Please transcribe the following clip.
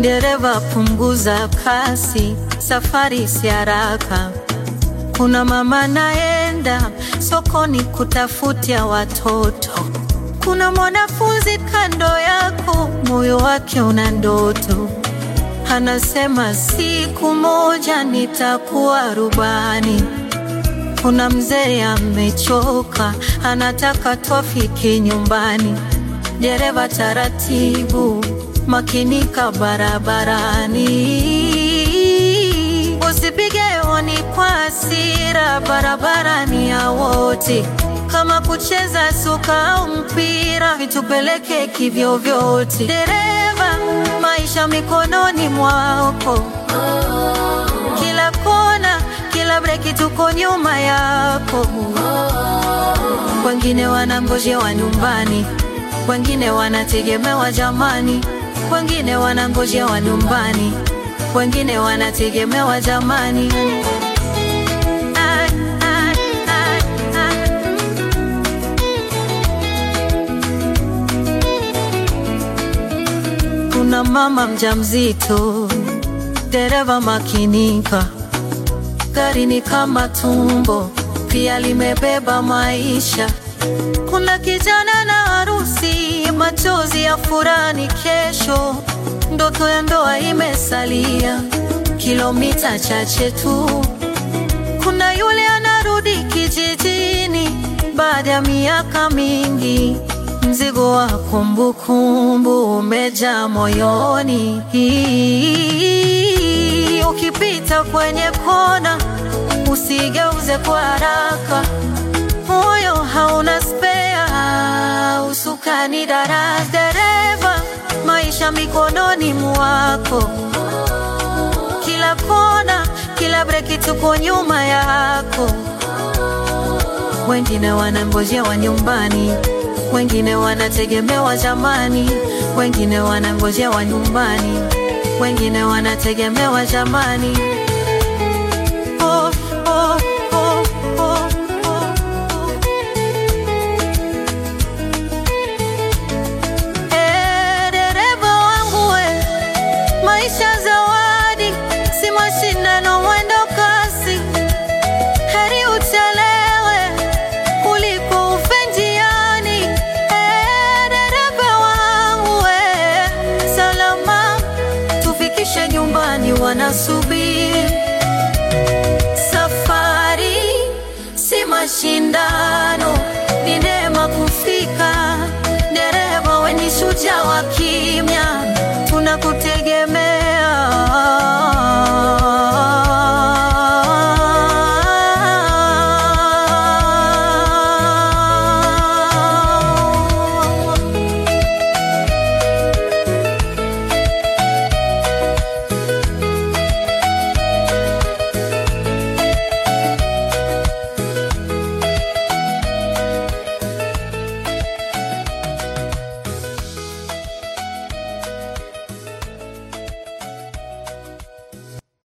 Dereva punguza kasi, safari si haraka. Kuna mama naenda sokoni kutafutia watoto. Kuna mwanafunzi kando yako, moyo wake una ndoto, anasema siku moja nitakuwa rubani. Kuna mzee amechoka, anataka twafike nyumbani. Dereva taratibu, makinika barabarani, usipige honi kwa hasira, barabarani ya wote. Kama kucheza soka au mpira, vitupeleke kivyovyote. Dereva, maisha mikononi mwako, kila kona, kila breki, tuko nyuma yako. Wengine wanangojewa nyumbani, wengine wanategemewa jamani, wengine wanangojewa nyumbani, wengine wanategemewa jamani. Ah, ah, ah, ah. Kuna mama mjamzito, dereva makinika, gari ni kama tumbo, pia limebeba maisha. Kuna kijana na harusi, machozi ya furani kesho, ndoto ya ndoa imesalia kilomita chache tu. Kuna yule anarudi kijijini baada ya miaka mingi, mzigo wa kumbukumbu umejaa moyoni. Ukipita kwenye kona, usigeuze kwa haraka, moyo hauna spea, usukani dara. Dereva, maisha mikononi mwako kila kona, kila breki, tuko nyuma yako. Wengine wanangojewa nyumbani, wengine wanategemewa jamani, wengine wanangojewa nyumbani, wengine wanategemewa jamani. Oh, oh, oh, oh, oh, oh. Eh, dereva wangu we, maisha zawadi, si mashindano, mwendo kasi. Heri uchelewe kuliko ufe njiani. Eh, dereva wangu we, salama tufikishe nyumbani, wanasubiri. Safari si mashindano, ni neema kufika. Dereva we ni shujaa wa kimya,